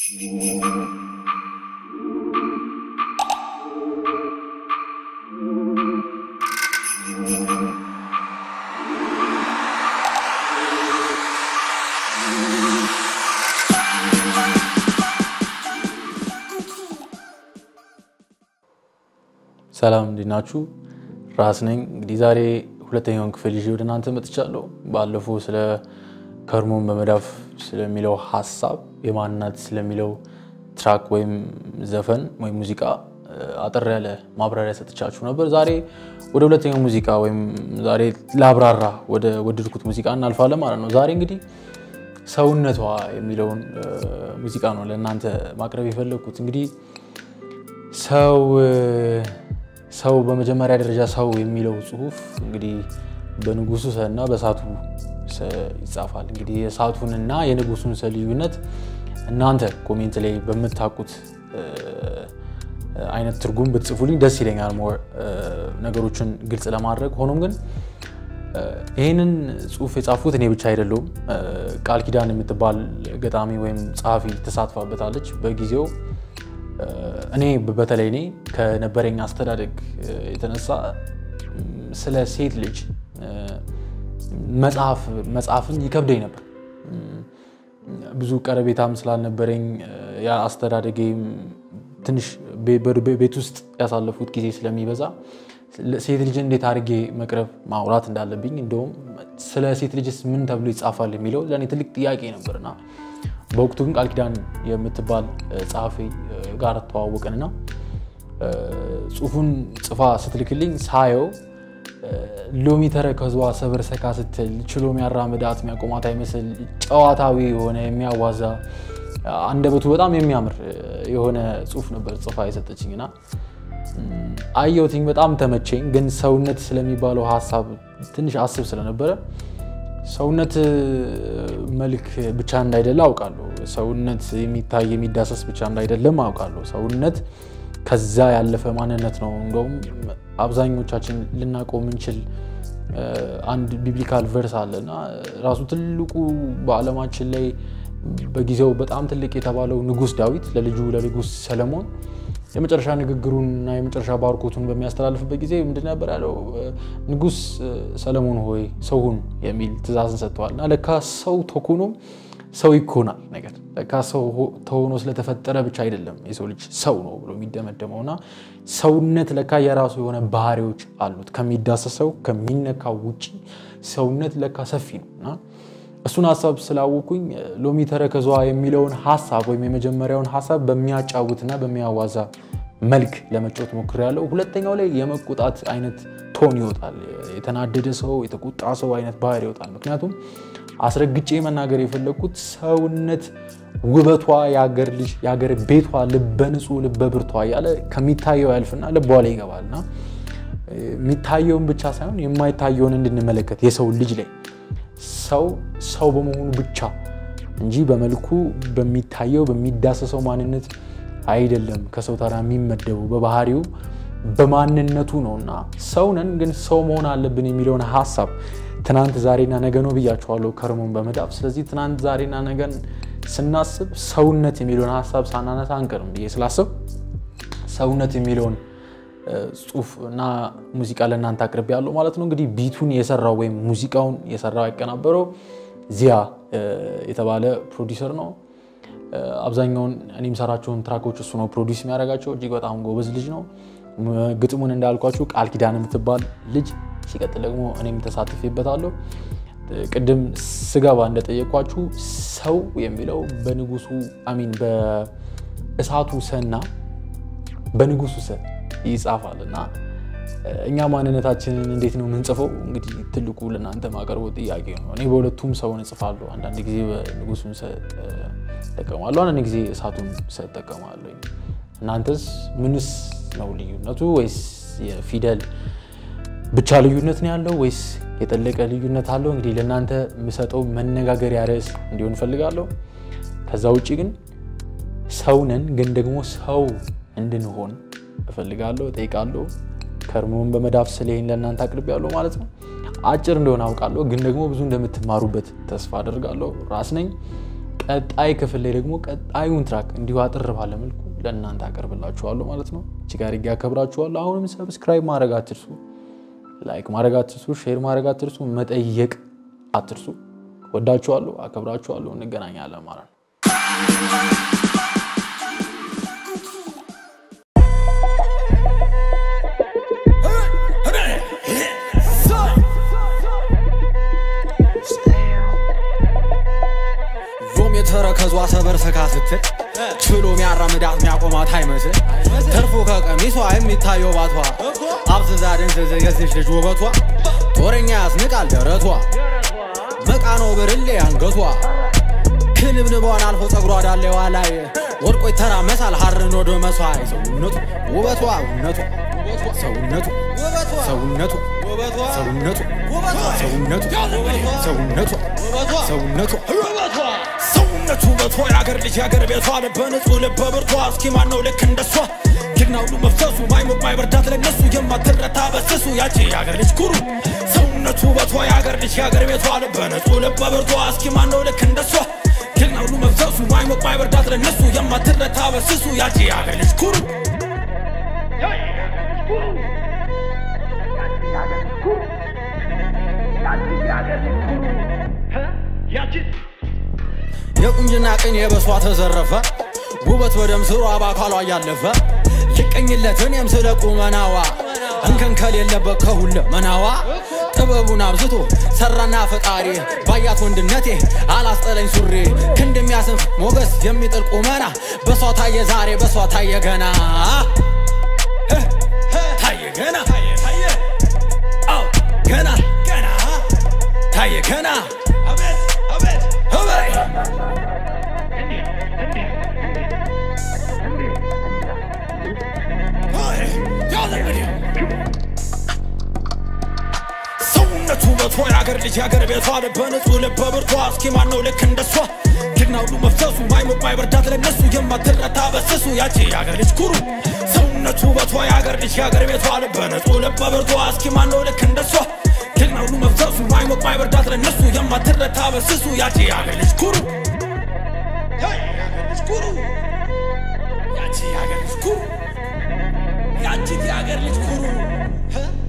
ሰላም እንዴት ናችሁ? ራስ ነኝ። እንግዲህ ዛሬ ሁለተኛውን ክፍል ይዤ ወደ እናንተ መጥቻለሁ። ባለፈው ስለ ከርሞን በመዳፍ ስለሚለው ሀሳብ የማንነት ስለሚለው ትራክ ወይም ዘፈን ወይም ሙዚቃ አጠር ያለ ማብራሪያ ሰጥቻችሁ ነበር። ዛሬ ወደ ሁለተኛው ሙዚቃ ወይም ዛሬ ላብራራ ወደ ወደድኩት ሙዚቃ እናልፋለን ማለት ነው። ዛሬ እንግዲህ ሰውነቷ የሚለውን ሙዚቃ ነው ለእናንተ ማቅረብ የፈለግኩት። እንግዲህ ሰው ሰው በመጀመሪያ ደረጃ ሰው የሚለው ጽሁፍ እንግዲህ በንጉሱ ሰ እና በእሳቱ ሰ ይጻፋል። እንግዲህ የእሳቱንና የንጉሱን ሰ ልዩነት እናንተ ኮሜንት ላይ በምታውቁት አይነት ትርጉም ብትጽፉልኝ ደስ ይለኛል፣ ሞር ነገሮችን ግልጽ ለማድረግ ሆኖም ግን ይህንን ጽሁፍ የጻፉት እኔ ብቻ አይደለሁም። ቃል ኪዳን የምትባል ገጣሚ ወይም ጸሐፊ ተሳትፋበታለች በጊዜው እኔ በተለይ እኔ ከነበረኝ አስተዳደግ የተነሳ ስለ ሴት ልጅ መጽሐፍን ይከብደኝ ነበር። ብዙ ቀረቤታም ስላልነበረኝ አስተዳደጌም ትንሽ ቤት ውስጥ ያሳለፉት ጊዜ ስለሚበዛ ሴት ልጅ እንዴት አድርጌ መቅረብ ማውራት እንዳለብኝ እንደውም ስለ ሴት ልጅስ ምን ተብሎ ይጻፋል የሚለው ለእኔ ትልቅ ጥያቄ ነበርና በወቅቱ ግን ቃል ኪዳን የምትባል ጸሐፊ ጋር ተዋወቅንና ጽሁፉን ጽፋ ስትልክልኝ ሳየው ሎሚ ተረከዟ ሰበር ሰካ ስትል ችሎ የሚያራምዳት የሚያቆማት አይመስል ጨዋታዊ የሆነ የሚያዋዛ አንደበቱ በጣም የሚያምር የሆነ ጽሁፍ ነበር ጽፋ የሰጠችኝና አየሁትኝ። በጣም ተመቸኝ። ግን ሰውነት ስለሚባለው ሀሳብ ትንሽ አስብ ስለነበረ ሰውነት መልክ ብቻ እንዳይደለ አውቃለሁ። ሰውነት የሚታይ የሚዳሰስ ብቻ እንዳይደለም አውቃለሁ። ሰውነት ከዛ ያለፈ ማንነት ነው። እንደውም አብዛኞቻችን ልናውቀው የምንችል አንድ ቢብሊካል ቨርስ አለ እና ራሱ ትልቁ በዓለማችን ላይ በጊዜው በጣም ትልቅ የተባለው ንጉሥ ዳዊት ለልጁ ለንጉሥ ሰለሞን የመጨረሻ ንግግሩን እና የመጨረሻ ባርኮቱን በሚያስተላልፍበት ጊዜ ምንድን ነበር ያለው? ንጉሥ ሰለሞን ሆይ ሰው ሁን የሚል ትእዛዝን ሰጥተዋል። እና ለካ ሰው ተኮኖም ሰው ይኮናል ነገር ለካ ሰው ተሆኖ ስለተፈጠረ ብቻ አይደለም የሰው ልጅ ሰው ነው ብሎ የሚደመደመው እና ሰውነት ለካ የራሱ የሆነ ባህሪዎች አሉት። ከሚዳሰሰው ከሚነካው ውጭ ሰውነት ለካ ሰፊ ነው እና እሱን ሀሳብ ስላወኩኝ ሎሚ ተረከዟ የሚለውን ሀሳብ ወይም የመጀመሪያውን ሀሳብ በሚያጫውትና በሚያዋዛ መልክ ለመጫወት ሞክሬያለሁ። ሁለተኛው ላይ የመቆጣት አይነት ቶን ይወጣል። የተናደደ ሰው፣ የተቆጣ ሰው አይነት ባህሪ ይወጣል። ምክንያቱም አስረግጬ መናገር የፈለግኩት ሰውነት ውበቷ የአገር ልጅ የአገር ቤቷ ልበ ንጹህ ልበ ብርቷ እያለ ከሚታየው ያልፍና ልቧ ላይ ይገባልና የሚታየውን ብቻ ሳይሆን የማይታየውን እንድንመለከት የሰው ልጅ ላይ ሰው ሰው በመሆኑ ብቻ እንጂ በመልኩ በሚታየው በሚዳሰሰው ማንነት አይደለም ከሰው ተራ የሚመደበው በባህሪው በማንነቱ ነው እና ሰው ነን ግን ሰው መሆን አለብን የሚለውን ሀሳብ ትናንት ዛሬና ነገ ነው ብያቸዋለሁ ከርሞን በመዳፍ ስለዚህ ትናንት ዛሬና ነገን ስናስብ ሰውነት የሚለውን ሀሳብ ሳናነሳ አንቀርም ብዬ ስላስብ ሰውነት የሚለውን ጽሁፍ እና ሙዚቃ ለእናንተ አቅርቤ ያለው ማለት ነው። እንግዲህ ቢቱን የሰራው ወይም ሙዚቃውን የሰራው ያቀናበረው ዚያ የተባለ ፕሮዲሰር ነው። አብዛኛውን እኔ የምሰራቸውን ትራኮች እሱ ነው ፕሮዲስ የሚያደርጋቸው። እጅግ በጣም ጎበዝ ልጅ ነው። ግጥሙን እንዳልኳችሁ ቃል ኪዳን የምትባል ልጅ፣ ሲቀጥል ደግሞ እኔም ተሳትፌበታለሁ። ቅድም ስገባ እንደጠየኳችሁ ሰው የሚለው በንጉሱ አሚን በእሳቱ ሰና በንጉሱ ሰ ይጻፋል እና እኛ ማንነታችንን እንዴት ነው የምንጽፈው? እንግዲህ ትልቁ ለእናንተ ማቀርበው ጥያቄ ነው። እኔ በሁለቱም ሰውን እጽፋለሁ። አንዳንድ ጊዜ በንጉሱን ሰ እጠቀማለሁ፣ አንዳንድ ጊዜ እሳቱን ሰ እጠቀማለሁ። እናንተስ ምንስ ነው ልዩነቱ? ወይስ የፊደል ብቻ ልዩነት ነው ያለው ወይስ የጠለቀ ልዩነት አለው? እንግዲህ ለእናንተ የምሰጠው መነጋገሪያ ርዕስ እንዲሆን እፈልጋለሁ። ከዛ ውጭ ግን ሰው ነን፣ ግን ደግሞ ሰው እንድንሆን እፈልጋለሁ፣ እጠይቃለሁ። ከርሞን በመዳፍ ስለይን ለእናንተ አቅርቤያለሁ ማለት ነው። አጭር እንደሆነ አውቃለሁ፣ ግን ደግሞ ብዙ እንደምትማሩበት ተስፋ አደርጋለሁ። ራስ ነኝ። ቀጣይ ክፍል ላይ ደግሞ ቀጣዩን ትራክ እንዲሁ አጥር ባለ መልኩ ለእናንተ አቀርብላችኋለሁ ማለት ነው። እጅግ አድርጌ አከብራችኋለሁ። አሁንም ሰብስክራይብ ማድረግ አትርሱ፣ ላይክ ማድረግ አትርሱ፣ ሼር ማድረግ አትርሱ፣ መጠየቅ አትርሱ። ወዳችኋለሁ፣ አከብራችኋለሁ። እንገናኛለን ማለት ነው። ዞም የተረከዟ ሰበር ሰካ ስትል ችሎ ሚያራምዳት ሚያቆማት አይመስል ተርፎ ከቀሚሷ የሚታየው ባቷ አብዝዛ ደንዘዘ የዚች ልጅ ውበቷ ጦረኛ ያስንቃል ደረቷ መቃኖ ብርሌ አንገቷ ክንብንቧን አልፎ ጸጉሯ ዳሌዋ ላይ ወድቆ ይተራመሳል ሀርን ወደ መሷይ ሰውነቱ ውበቷ ውነቱ ሰውነቱ ሰውነቱ ሰውነቱ ሰውነቱ ሰውነቱ ሰውነቱ ሰውነቱ ውበቷ የአገር ልጅ የአገር ቤቷ ልበ ንጹህ ልበ ብርቷ እስኪ ማን ነው ልክ እንደሷ ጀግና ሁሉ መፍሰሱ ማይሞቅ ማይበርዳት ለነሱ የማትረታ በስሱ ያቺ የአገር ልጅ ኩሩ ሰውነቱ ውበቷ የአገር ልጅ የአገር ቤቷ ልበ ንጹህ ልበ ብርቷ እስኪ ማን ነው ልክ እንደሷ ጀግና ሁሉ መፍሰሱ ማይሞቅ ማይበርዳት ለነሱ የማትረታ በስሱ ያቺ የአገር ልጅ ኩሩ የቁንጅና ቅኔ በሷ ተዘረፈ ውበት በደም ስሯ በአካሏ እያለፈ ልቀኝለት እኔም ስለ ቁመናዋ እንከን ከሌለበት ከሁለ መናዋ ጥበቡን አብዝቶ ሰራና ፈጣሪ ባያት ወንድነቴ አላስጠለኝ ሱሪ ክንድ የሚያስንፍ ሞገስ የሚጥል ቁመና በሷ ታየ ዛሬ በሷ ታየ ገና ታየ ገና አዎ ገና ገና ታየ ገና አቤት ሰውነቱ ውበቷ የአገር ልጅ የአገር ቤቷ ልበ ንጹህ ልበ ብርቷ እስኪ ማን ነው ልክ እንደሷ ጀግና ሁሉ መፍሰሱ ማይሞቅ ማይበርዳት ለነሱ የማትረታ በስሱ ያቺ የአገር ልጅ ኩሩ ሰውነቱ ውበቷ የአገር ልጅ የአገር ቤቷ ልበ ንጹህ ልበ ብርቷ እስኪ ማን ነው ልክ እንደሷ ጀግና ሁሉ መፍሰሱ ማይሞቅ ማይበርዳት ለነሱ የማትረታ በስሱ ያቺ የአገር ልጅ ኩሩ የአገር ልጅ ኩሩ ያቺ የአገር ልጅ ኩሩ ያቺ የአገር ልጅ ኩሩ